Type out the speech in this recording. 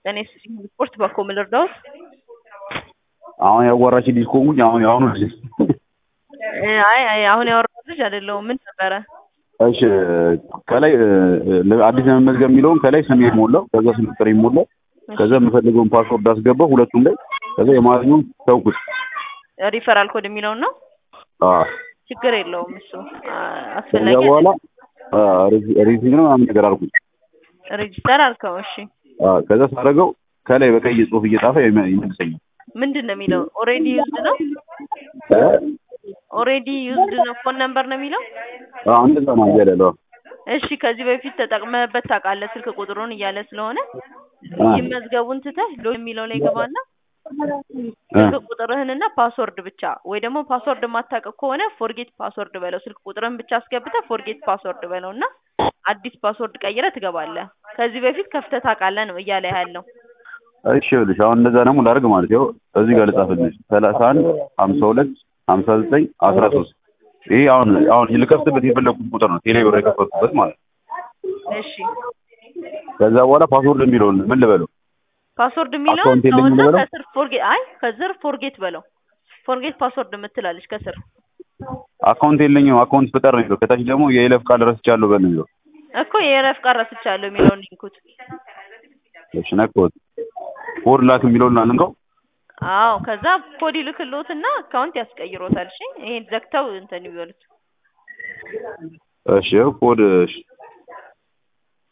እኔ ስፖርት በኮ ምን ልርዳዎት? አሁን ያዋራች ልጅ ከሆንኩኝ አሁን የአሁኑ ልጅ አይ አይ አሁን ያወራሁት ልጅ አይደለሁም። ምን ነበረ? እሺ ከላይ አዲስ ለመመዝገብ የሚለውን ከላይ ስሜ ሞላው፣ ከዛ ስልክ ቁጥር ሞላው፣ ከዛ የምፈልገውን ፓስወርድ አስገባው ሁለቱም ላይ፣ ከዛ የማንኛውም ተውኩት። ሪፈራል ኮድ የሚለውን ነው። አዎ ችግር የለውም እሱ ከዛ አስፈላጊ በኋላ ሬዚንግ ነው ምናምን ነገር አልኩኝ። ሬጂስተር አልከው። እሺ አዎ ከዛ ሳደርገው ከላይ በቀይ ጽሁፍ እየጻፈ ይመ- ይመልሰኛል። ምንድን ነው የሚለው? ኦሬዲ ዩዝድ ነው። ኦሬዲ ዩዝድ ነው ፎን ነምበር ነው የሚለው። አዎ እንደዛ ነው እያለ ያለው። እሺ ከዚህ በፊት ተጠቅመህበት ታውቃለህ? ስልክ ቁጥሩን እያለ ስለሆነ አ ይመዝገቡን ትተህ ሎ የሚለው ላይ ገባና ስልክ ቁጥርህንና ፓስወርድ ብቻ ወይ ደግሞ ፓስወርድ የማታውቅ ከሆነ ፎርጌት ፓስወርድ በለው። ስልክ ቁጥርህን ብቻ አስገብተህ ፎርጌት ፓስወርድ በለው እና አዲስ ፓስወርድ ቀይረህ ትገባለህ። ከዚህ በፊት ከፍተህ ታውቃለህ ነው እያለ ያለው። እሺ ይኸውልሽ አሁን እንደዛ ደግሞ ላድርግ ማለት ይኸው እዚህ ጋር ልጻፍልሽ ሰላሳ አንድ ሀምሳ ሁለት ሀምሳ ዘጠኝ አስራ ሶስት ይሄ አሁን አሁን ልከፍትበት የፈለግኩት ቁጥር ነው ቴሌ ብር የከፈትኩበት ማለት ነው። እሺ ከዛ በኋላ ፓስወርድ የሚለውን ምን ልበለው? ፓስወርድ የሚለውን አካውንት የለኝም ተውና ልበለው? ከስር ፎርጌት አይ ከስር ፎርጌት በለው። ፎርጌት ፓስወርድ የምትላለች ከስር አካውንት የለኝም አካውንት ፍጠር ነው የሚለው። ከታች ደግሞ የይለፍ ቃል ረስቻለሁ በል ነው የሚለው። እኮ የይለፍ ቃል ረስቻለሁ የሚለውን ሊንኩት። እሺ ነካሁት። ኮድ ላክ የሚለውን አንንከው። አዎ ከዛ ኮድ ይልክልዎትና አካውንት ያስቀይሮታል። እሺ ይሄን ዘግተው እንትን ይበሉት። እሺ ይኸው ኮድ እሺ